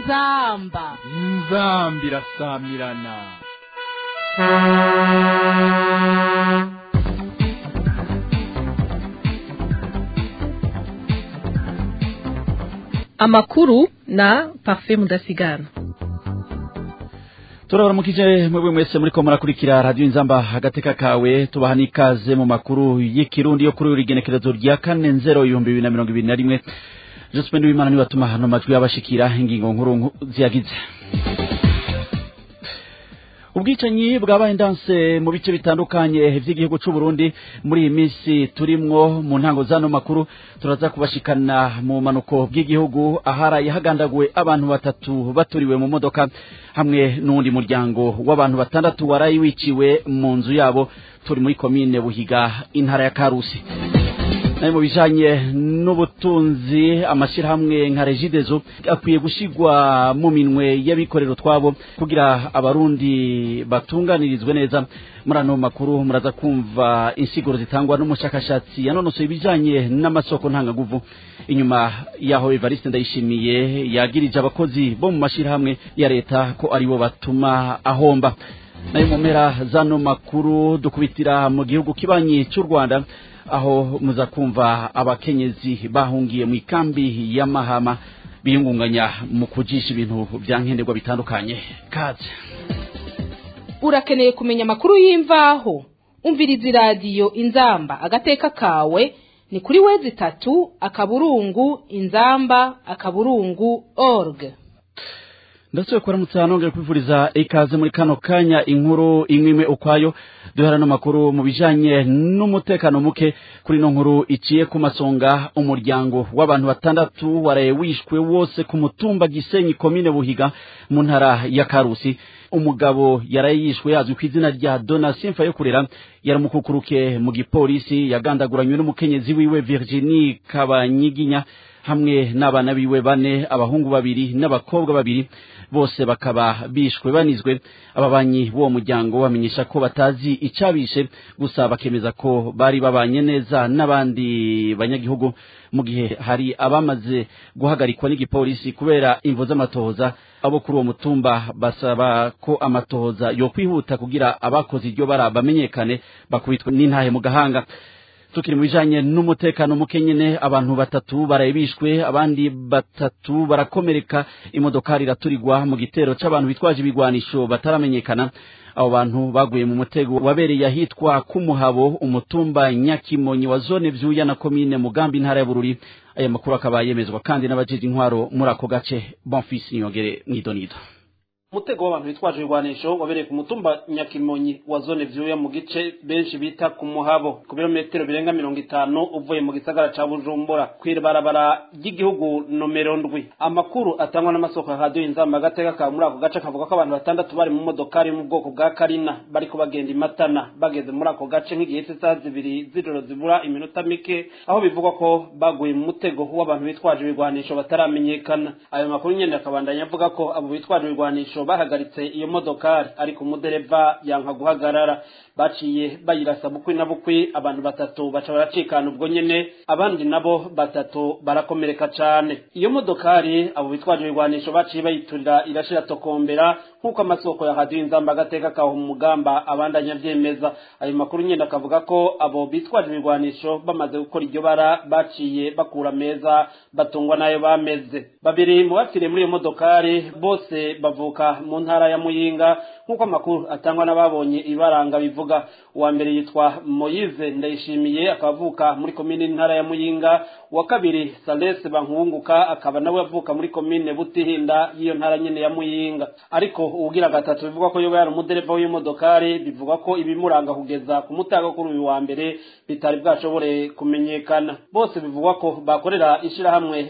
inzamba inzamba irasamirana amakuru na parfait mudasigana turabaramukije mwebwe mwese muriko murakurikira radiyo inzamba agateka kawe tubaha n'ikaze mu makuru y'ikirundi yo kuri uri genekerezo rya kane nzero ibihumbi bibiri na mirongo ibiri na rimwe josephine w'imana niwe atuma hano majwi y'abashikira ingingo nkuru ziyagize ubwicanyi bwabaye ndanse mu bice bitandukanye vy'igihugu c'u Burundi muri iyi minsi turimwo mu ntango zano makuru turaza kubashikana mu manuko bw'igihugu aharaye hagandaguwe abantu batatu baturiwe mu modoka hamwe n'uwundi muryango w'abantu batandatu waraye wiciwe mu nzu yabo turi muri komine Buhiga intara ya Karusi nayo mu bijanye n'ubutunzi amashyirahamwe nka regidezo akwiye gushigwa mu minwe y'abikorera utwabo kugira abarundi batunganirizwe neza muri ano makuru muraza kumva insiguro zitangwa n'umushakashatsi yanonosoye ibijanye n'amasoko ntangaguvu inyuma yaho evariste ndayishimiye yagirije abakozi bo mu mashyirahamwe ya leta ko aribo batuma ahomba nayo mu mpera zano makuru dukubitira mu gihugu kibanyi cy'u rwanda aho muza kumva abakenyezi bahungiye mu ikambi ya mahama biyungunganya mu kujisha ibintu bya nkenerwa bitandukanye kaze urakeneye kumenya amakuru y'imvaho umviriza iradiyo inzamba agateka kawe ni kuri wezi itatu akaburungu inzamba akaburungu org ndasubiye kuramutsa nongeye kwifuriza ikaze muri kano kanya inkuru imwe imwe ukwayo duhera n'amakuru mu bijanye n'umutekano muke kuri ino nkuru iciye ku masonga umuryango w'abantu batandatu waraye wishwe wose ku mutumba gisenyi komine buhiga mu ntara ya karusi umugabo yaraye yishwe yazwi ku izina rya donatien yo kurera yaramukukuruke mu gipolisi yagandaguranywe n'umukenyezi wiwe virginie kabanyiginya hamwe n'abana biwe bane abahungu babiri n'abakobwa babiri bose bakaba bishwe banizwe ababanyi b'uwo muryango bamenyesha ko batazi icabishe gusa bakemeza ko bari babanye neza n'abandi banyagihugu mu gihe hari abamaze guhagarikwa n'igipolisi kubera imvo z'amatohoza abo kuri uwo mutumba basaba ko amatohoza yokwihuta kugira abakoze iryo bara bamenyekane bakubitwe n'intahe mu gahanga tukiri mu bijanye n'umutekano muke nyene abantu batatu baraye bishwe abandi batatu barakomereka imodokari iraturirwa mu gitero c'abantu bitwaje ibigwanisho bataramenyekana abo bantu baguye mu mutego wabereye ahitwa kumuhabo umutumba nyakimonyi wa zone vyuya na komine mugambi intara ya bururi aya makuru akaba yemezwa kandi n'abajeje intwaro muri ako gace bonfils niyongere mwidonido umutego w'abantu bitwaje ibigwanisho wabereye ku mutumba nyakimonyi wa zone vyuya mu gice benshi bita ku muhabo ku birometero birenga mirongo itanu uvuye mu gisagara ca bujumbura kw'ibarabara ry'igihugu nomero ndwi amakuru atangwa n'amasoko ya radiyo inzamba agateka ka muri ako gace kavuga ko abantu batandatu bari mu modokari mu bwoko bwa karina bariko bagenda imatana bageze muri ako gace nk'igihe c'isaha zibiri z'ijoro zibura iminota mike aho bivugwa ko baguye mu mutego w'abantu bitwaje ibigwanisho bataramenyekana ayo makuru nyene akabandanya avuga ko abo bitwaje ibigwanisho bahagaritse iyo modokari ariko umudereva yanka guhagarara baciye bayirasa bukwi na bukwi abantu batatu baca baracikana ubwo nyene abandi nabo batatu barakomereka cane iyo modokari abo bitwaje ibigwanisho baciye bayiturira irashira tokombera nk'uko amasoko ya radiyo inzamba agateka kaho mu mugamba abandanya avyemeza ayo makuru nyene akavuga ko abo bitwaje ibigwanisho bamaze gukora iryo bara baciye bakura meza batungwa n'ayo bameze babiri mu bapfiriye muri iyo modokari bose bavuka mu ntara ya muyinga nk'uko amakuru atangwa n'ababonye ibaranga bivuga uwa mbere yitwa moyize ndayishimiye akaba avuka muri komine intara ya muyinga uwa kabiri salese bankunguka akaba nawe avuka muri komine butihinda y'iyo ntara nyene ya muyinga ariko uwugira gatatu bivugwa ko yoba yari umudereva w'imodokari bivugwa ko ibimuranga kugeza ku mutaga kuri uyu wa mbere bitari bwashobore kumenyekana bose bivugwa ko bakorera ishirahamwe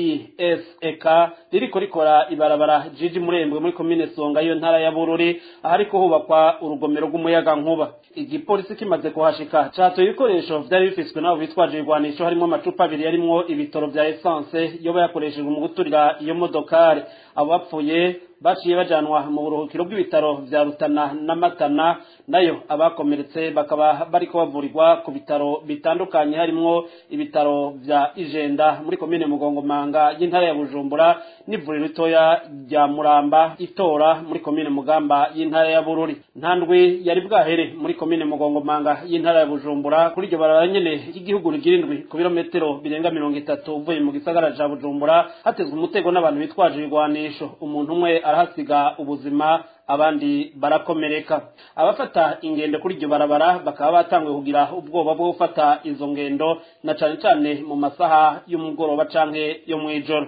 AESEK ririko rikora ibarabara jiji murembwe muri komine songa iyo ntara ya bururi ahariko hubakwa urugomero rw'umuyaga nkuba igipolisi kimaze kuhashika catoye ibikoresho vyari bifiswe n'abo bitwaje ibigwanisho harimwo amacupa abiri yarimwo ibitoro vya esanse yoba yakoreshejwe mu guturira iyo modokari abo bapfuye baciye bajanwa mu buruhukiro bw'ibitaro vya Rutana na Matana nayo abakomeretse bakaba bariko bavurirwa ku bitaro bitandukanye harimwo ibitaro vya Ijenda muri komine Mugongomanga y'intara ya Bujumbura n'ivuriro ritoya rya Muramba itora muri komine Mugamba y'intara ya Bururi ntandwi yari bwahere muri komine Mugongomanga y'intara ya Bujumbura kuri iryo barabara nyene ry'igihugu rigirindwi ku birometero birenga mirongo itatu uvuye mu gisagara ca Bujumbura hatezwe umutego n'abantu bitwaje ibigwanisho umuntu umwe arahasiga ubuzima abandi barakomereka abafata ingendo kuri iryo barabara bakaba batanguye kugira ubwoba bwo gufata izo ngendo na cane cane mu masaha y'umugoroba canke yo mw'ijoro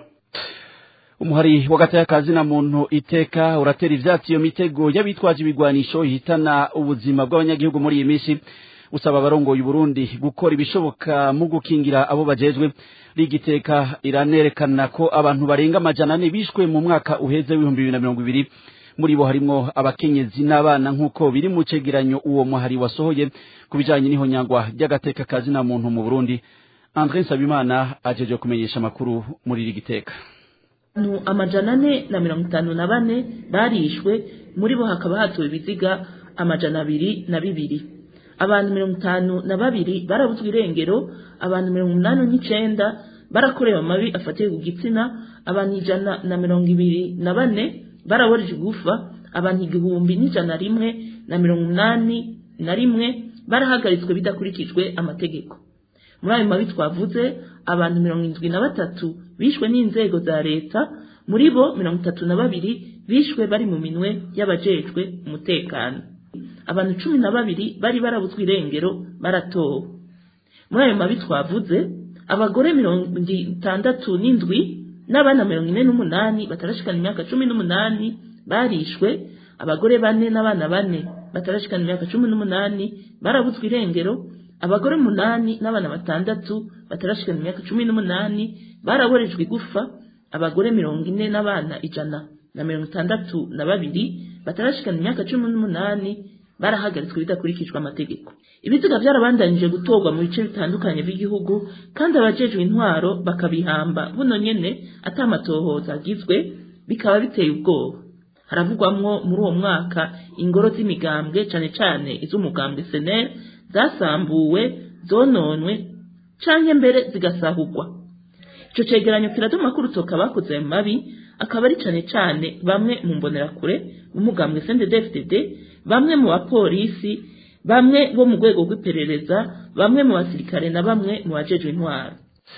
umuhari w'agatayakazi na muntu iteka uratera ivyatsi iyo mitego y'abitwaje ibigwanisho ihitana ubuzima bw'abanyagihugu muri iyi minsi usaba abarongoye Burundi gukora ibishoboka mu gukingira abo bajejwe rigiteka iranerekana ko abantu barenga amajana ane bishwe mu mwaka uheze w'ibihumbi bibiri na mirongo ibiri muri bo harimwo abakenyezi n'abana nk'uko biri mu cegeranyo uwo muhari wasohoye ku bijanye n'ihonyangwa ry'agateka kazi na muntu mu Burundi André Nsabimana ajeje kumenyesha amakuru muri rigiteka abantu amajana ane na mirongo itanu na bane barishwe muri bo hakaba hatuwe ibiziga amajana abiri na bibiri abantu mirongo itanu na babiri barabuzwa irengero abantu mirongo umunani n'icenda barakorewe amabi afatiye ku gitsina abantu ijana na mirongo ibiri na bane baraborejwe igufa abantu igihumbi n'ijana rimwe na mirongo umunani na rimwe barahagaritswe bidakurikijwe amategeko muri ayo mabi twavuze abantu mirongo indwi na batatu bishwe n'inzego za leta muri bo mirongo itatu na babiri bishwe bari mu minwe y'abajejwe umutekano abantu cumi na babiri bari barabuzwa irengero baratowe muri ayo mabi twavuze abagore mirongo itandatu n'indwi n'abana mirongo ine n'umunani batarashikana imyaka cumi n'umunani barishwe abagore bane n'abana bane batarashikana imyaka cumi n'umunani barabuzwa irengero abagore umunani n'abana batandatu batarashikana imyaka cumi n'umunani baraborejwe igufa abagore mirongo ine n'abana ijana na mirongo itandatu na babiri batarashikana imyaka cumi n'umunani barahagaritswe bidakurikijwe amategeko ibiziga byarabandanije gutorwa mu bice bitandukanye by'igihugu kandi abajejwe intwaro bakabihamba buno nyene atamatohoza agizwe bikaba biteye ubwoba haravugwamwo muri uwo mwaka ingoro z'imigambwe cane cane iz'umugambwe senel zasambuwe zononwe canke mbere zigasahurwa ico cegeranyo kiratuma ko urutoka bakoze ayo mabi akaba ari cane cane bamwe mu mbonerakure b'umugambwe CNDD-FDD bamwe mu bapolisi bamwe bo mu rwego rw'iperereza bamwe mu basirikare na bamwe mu bajejwe intwaro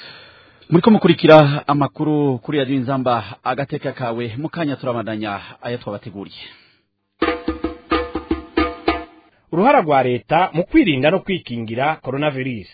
muriko mukurikira amakuru kuri radiyo inzamba agateka kawe mukanya turabandanya ayo twabateguriye uruhara rwa leta mu kwirinda no kwikingira coronavirus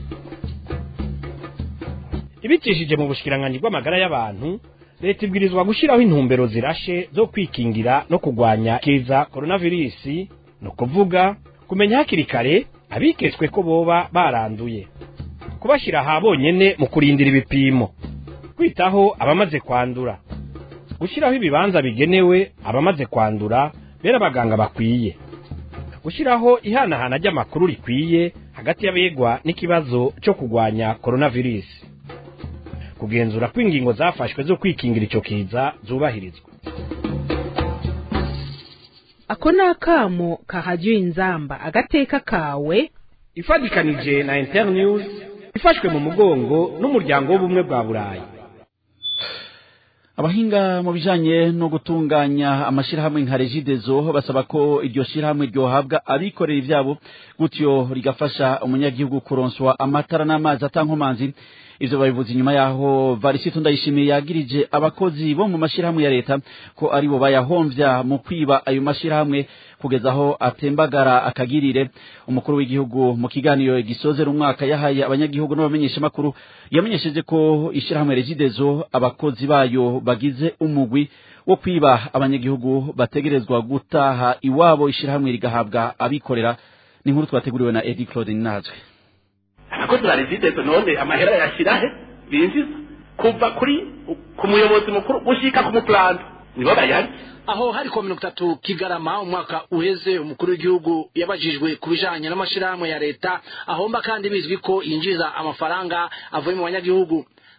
ibicishije mu bushikiranganji bw'amagara y'abantu leta ibwirizwa gushyiraho intumbero zirashe zo kwikingira no kurwanya kiza coronavirus ni ukuvuga kumenya hakiri kare abiketswe ko boba baranduye kubashyira aha bonyene mu kurindira ibipimo kwitaho abamaze kwandura gushyiraho ibibanza bigenewe abamaze kwandura bera abaganga bakwiye gushyiraho ihanahana ry'amakuru rikwiye hagati y'abegwa n'ikibazo cyo kurwanya coronavirus kugenzura ko ingingo zafashwe zo kwikingira icyo kiza zubahirizwa ako ni akamo kahajya inzamba agateka kawe ifatikanije na internews ifashwe mu mugongo n'umuryango w'ubumwe bwa burayi abahinga mu bijanye no gutunganya amashirahamwe nka regidezo basaba ko iryo shirahamwe ryohabwa abikorera ivyabo gutyo rigafasha umunyagihugu kuronswa amatara n'amazi atankomanzi ivyo babivuze inyuma yaho varisito ndayishimiye yagirije abakozi bo mu mashirahamwe ya leta ko aribo bayahomvya mu kwiba ayo mashirahamwe kugeza aho atembagara akagirire umukuru w'igihugu mu kiganiro gisozera umwaka yahaye abanyagihugu n'abamenyeshamakuru yamenyesheje ko ishirahamwe regidezo abakozi bayo bagize umugwi wo kwiba abanyagihugu bategerezwa gutaha iwabo ishirahamwe rigahabwa abikorera ni inkuru twateguriwe na Eddie Claude Nazwe abakozi ba regidezo none amahera yashirahe binjiza kuva kuri ku muyobozi mukuru gushika ku muplanta nibo bayari aho hari ko mirongo itatu kigarama umwaka uheze umukuru w'igihugu yabajijwe ku bijanye n'amashirahamwe ya leta ahomba kandi bizwi ko yinjiza amafaranga avuye mu banyagihugu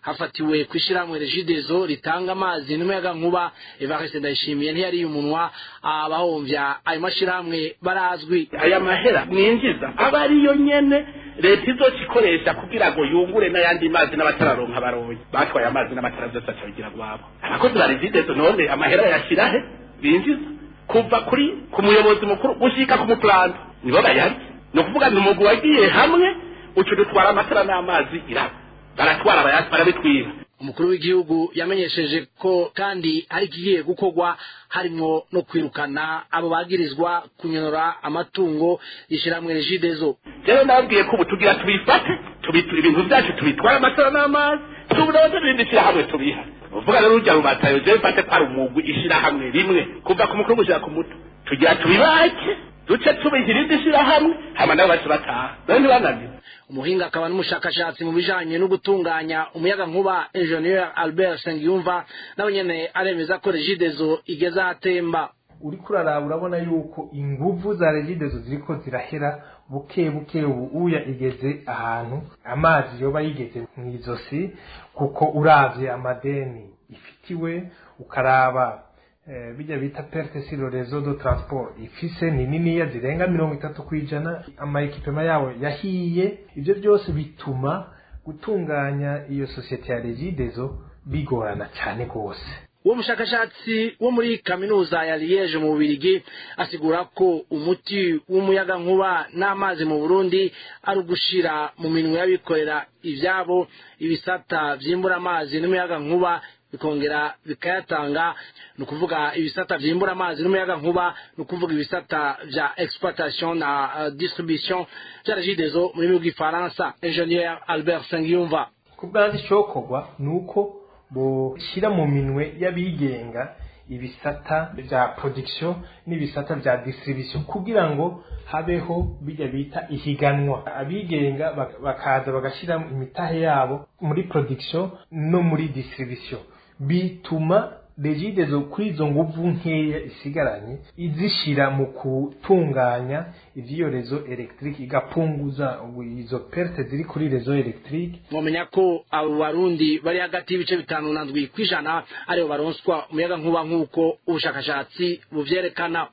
hafatiwe ku ishyirahamwe regidezo ritanga amazi n'umuyaga nkuba evariste ndayishimiye ntiyariye umunwa abahomvya ayo mashyirahamwe barazwi aya mahera mwinjiza aba ariyo nyene leta izoca ikoresha kugira ngo yungure n'ayandi mazi n'abatararonka baronye batwaye amazi n'amatara byose aca bigira rwabo abakozi ba regidezo none amahera yashira he binjiza kuva kuri ku muyobozi mukuru gushika ku muplanto nibo bayarya ni ukuvuga ni umugwi wagiye hamwe uca udutwara amatara n'amazi iraba baratwara bayasi barabitwiba umukuru w'igihugu yamenyesheje ko kandi hari ikigiye gukorwa harimo no kwirukana abo bagirizwa kunyonora amatungo y'ishyirahamwe regidezo rero nababwiye ko ubu tugira tubifate tubitura ibintu byacu tubitwara amatara n'amazi tubudoze n'irindi shyirahamwe tubiha uvuga rero urya rubatayo je mfate ko ari umugwi ishyirahamwe rimwe kuva ku mukuru gushika ku muto tugira tubibake duce tubiha irindi shyirahamwe hama nabo bace bataha rero ntibananiwe umuhinga akaba n'umushakashatsi mu bijanye no gutunganya umuyaga nkuba ingenieur albert sengiyumva nawe nyene aremeza ko regidezo igeze ahatemba uriko uraraba urabona yuko inguvu za regidezo ziriko zirahera buke buke ubu uya igeze ahantu amazi yoba yigeze mw'izosi kuko uravye amadeni ifitiwe ukaraba eh, bijya bita perte sur le réseau de transport ifise ni niniya zirenga mirongo itatu kwijana amaekipema yabo yahiye ivyo byose bituma gutunganya iyo sosiyete ya regidezo bigorana cyane rwose uwo mushakashatsi wo muri kaminuza ya liege mu bubirigi asigura ko umuti w'umuyaga nkuba n'amazi mu burundi ari ugushira mu minwe y'abikorera ivyabo ibisata vyimbura amazi n'umuyaga nkuba bikongera bikayatanga ni ukuvuga ibisata vyimbura amazi n'umuyaga nkuba ni ukuvuga ibisata vya exploitation na uh, distribution vya regidezo mu rurimi rw'ifaransa ingenieur albert sengiyumva ku bwanzi icokorwa ni uko boshyira mu minwe y'abigenga ibisata vya production n'ibisata vya distribution kugira ngo habeho bijya bita ihiganwa abigenga bak- bakaza bagashyira imitahe yabo muri production no muri distribution bituma regidezo kuri izo nguvu nkeya isigaranye izishira mu gutunganya ivy'iyo rezo electric igapunguza izo perte ziri kuri rezo electric mwomenya ko abo barundi bari hagati y'ibice bitanu na ndwi kw'ijana aribo baronswa umuyaga nkuba nk'uko ubushakashatsi buvyerekana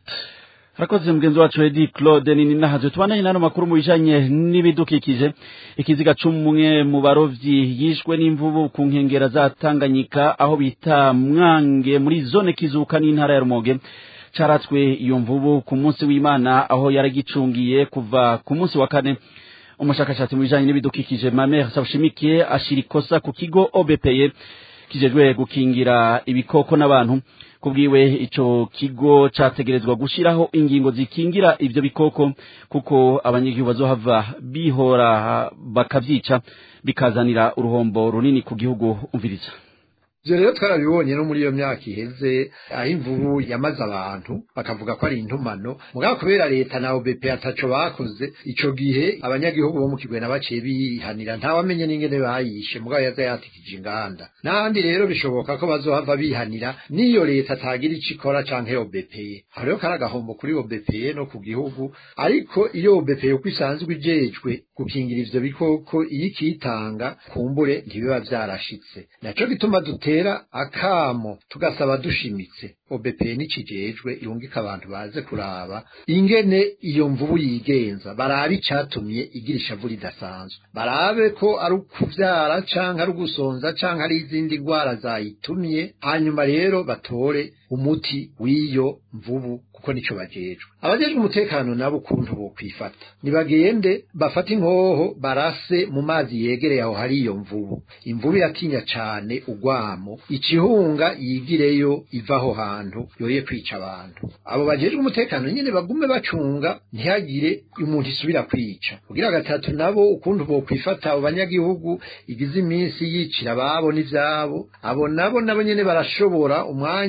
Rakoze mgenzi wacu Edi Claude nini nahaje tubandanye nano makuru mu bijanye n'ibidukikije ikiziga c'umwe mu barovyi yishwe n'imvubu ku nkengera za Tanganyika aho bita Mwange muri zone kizuka n'intara ya Rumoge caratswe iyo mvubu ku munsi w'Imana aho yaragicungiye kuva ku munsi wa kane umushakashatsi mu bijanye n'ibidukikije Mamer Sawushimikiye ashira ikosa ku kigo OBPE kijejwe gukingira ibikoko n'abantu kubwiwe ico kigo categerezwa gushiraho ingingo zikingira ivyo bikoko kuko abanyagihugu bazohava bihora bakavyica bikazanira uruhombo runini ku gihugu umviriza ivyo rero twarabibonye no muri iyo myaka iheze aho imvubu yamaze abantu bakavuga ko ari intumano mugabo kubera leta na OBP ataco bakoze ico gihe abanyagihugu bo mu kigwena baciye bihanira ntawamenye n'ingene bayishe mugabo yaza yatikije inganda n'ahandi rero bishoboka ko bazohava bihanira n'iyo leta atagira ico ikora canke OBP aho rero kari agahombo kuri OBP no ku gihugu ariko iyo OBP uko isanzwe ijejwe gukingira ivyo bikoko iyo ikitanga kumbure ntibiba vyarashitse naco gituma dutera akamo tugasaba dushimitse OBP nikijejwe irungika abantu baze kuraba ingene iyo mvubu yigenza barabe icatumye igira ishavu ridasanzwe barabe ko ari ukuvyara canke ari ugusonza canke ari izindi ndwara zayitumye hanyuma rero batore umuti w'iyo mvubu kuko nico bajejwe abajejwe umutekano nabo ukuntu bokwifata nibagende bafate inkoho barase mu mazi yegereye aho hari iyo mvubu imvubu iratinya cane ugwamo ikihunga yigireyo iva aho hantu yoye kwica abantu abo bajejwe umutekano nyene bagume bacunga ntihagire umuntu isubira kwica kugira gatatu nabo ukuntu bokwifata abo banyagihugu igize iminsi yicira ababo n'ivyabo abo nabo nabo nyene barashobora umwanya ikigo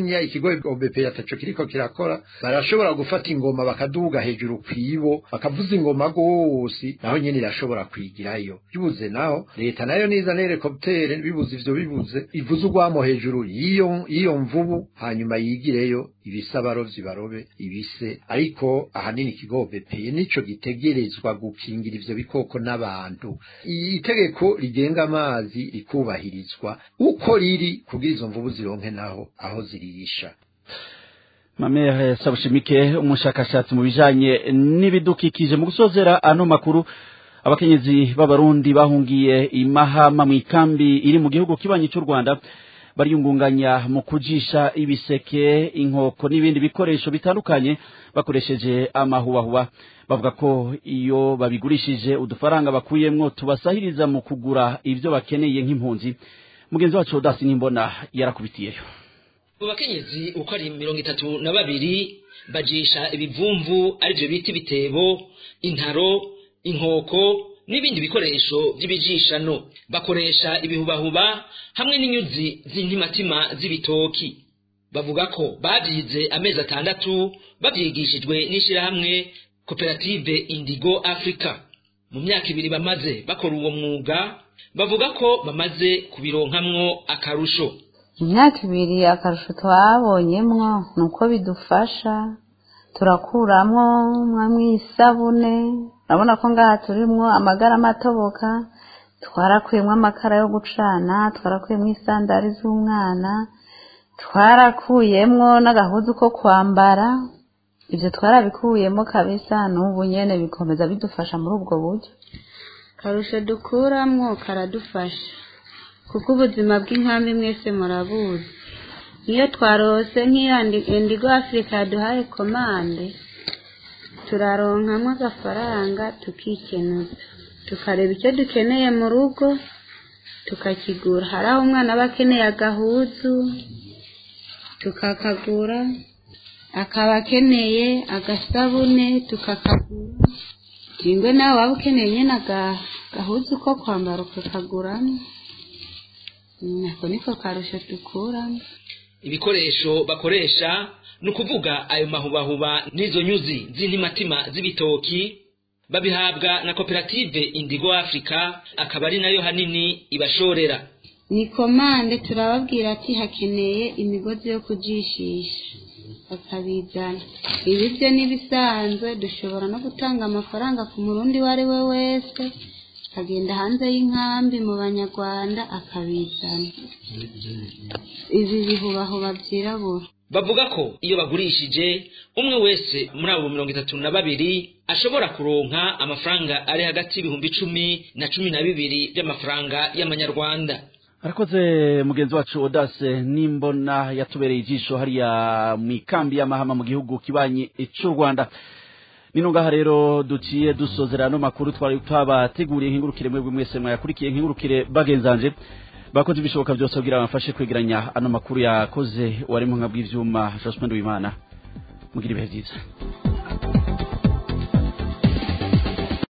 ikigo OBP ataco kiriko kirakora barashobora gufata ingoma bakaduga hejuru kwibo bakavuza ingoma gose naho nyene irashobora kwigirayo bibuze naho leta nayo niza n'helicoptere bibuze ivyo bibuze ivuze urwamo hejuru y'iyo y'iyo mvubu hanyuma yigireyo ibise abarovyi barobe ibise ariko ahanini ikigo OBP nico gitegerezwa gukingira ivyo bikoko n'abantu itegeko rigenga amazi rikubahirizwa uko riri kugira izo mvubu zironke naho aho zirisha Mamere Sabushimike umushakashatsi mu bijanye n'ibidukikije mu gusozera ano makuru abakenyezi b'abarundi bahungiye imahama mu ikambi iri mu gihugu kibanyi cy'u Rwanda bariyungunganya mu kujisha ibiseke inkoko n'ibindi bikoresho bitandukanye bakoresheje amahubahuba bavuga ko iyo babigurishije udufaranga bakuyemwo tubasahiriza mu kugura ivyo bakeneye nk'impunzi mugenzi wacu Odasi Nimbona yarakubitiyeyo mu bakenyezi uko ari mirongo itatu na babiri bajisha ibivumvu arivyo bita ibitebo intaro inkoko n'ibindi bikoresho by'ibijishano bakoresha ibihubahuba hamwe n'inyuzi z'intimatima z'ibitoki bavuga ko babyize amezi atandatu babyigishijwe n'ishyirahamwe koperative indigo africa mu myaka ibiri bamaze bakora uwo mwuga bavuga ko bamaze kubironkamwo akarusho imyaka ibiri akarusho twabonyemwo ni uko bidufasha turakuramwo mw'isabune urabona ko ngaha turimwo amagara amatoboka twarakuyemwo amakara yo gucana twarakuyemwo isandari z'umwana twarakuyemwo n'agahuzu ko kwambara ibyo twarabikuyemo kabisa n'ubu nyene bikomeza bidufasha muri ubwo buryo karusho dukuramwo karadufasha kuko ubuzima bw'inkambi mwese murabuzi iyo twarose nk'iyo indigo afurika yaduhaye komande turaronkamwo agafaranga tukikenuza tukareba icyo dukeneye mu rugo tukakigura hari aho umwana aba akeneye agahuzu tukakagura akaba akeneye agasabune tukakagura ingwe nawe waba ukeneye nyine agahuzu ko kwambara ukakaguramo nako niko karusho dukuramo ibikoresho bakoresha ni ukuvuga ayo mahubahuba n'izo nyuzi z'intimatima z'ibitoki babihabwa na koperative indigo africa akaba ari nayo hanini ibashorera ni komande turababwira ati hakeneye imigozi yo kujishisha bakabizana ibi byo n'ibisanzwe dushobora no gutanga amafaranga ku murundi uwo ari we wese akagenda hanze y'inkambi mu banyarwanda akabizana ibi bihubahuba byirabura bavuga ko iyo bagurishije umwe wese muri abo mirongo itatu na babiri ashobora kuronka amafaranga ari hagati y'ibihumbi icumi na cumi na bibiri by'amafaranga y'amanyarwanda arakoze mugenzi wacu odase nimbona yatubereye ijisho hariya mu ikambi y'amahama mu gihugu kibanyi cy'u rwanda nino ngaha rero duciye dusozera ano makuru twari twabateguriye nk'ingurukire mwebwe mwese mwayakurikiye nk'ingurukire bagenzanje bakoze ibishoboka byose kugira bafashe kwegeranya ano makuru yakoze warimo nka bw'ivyuma Jospin Wimana mugira ibihe byiza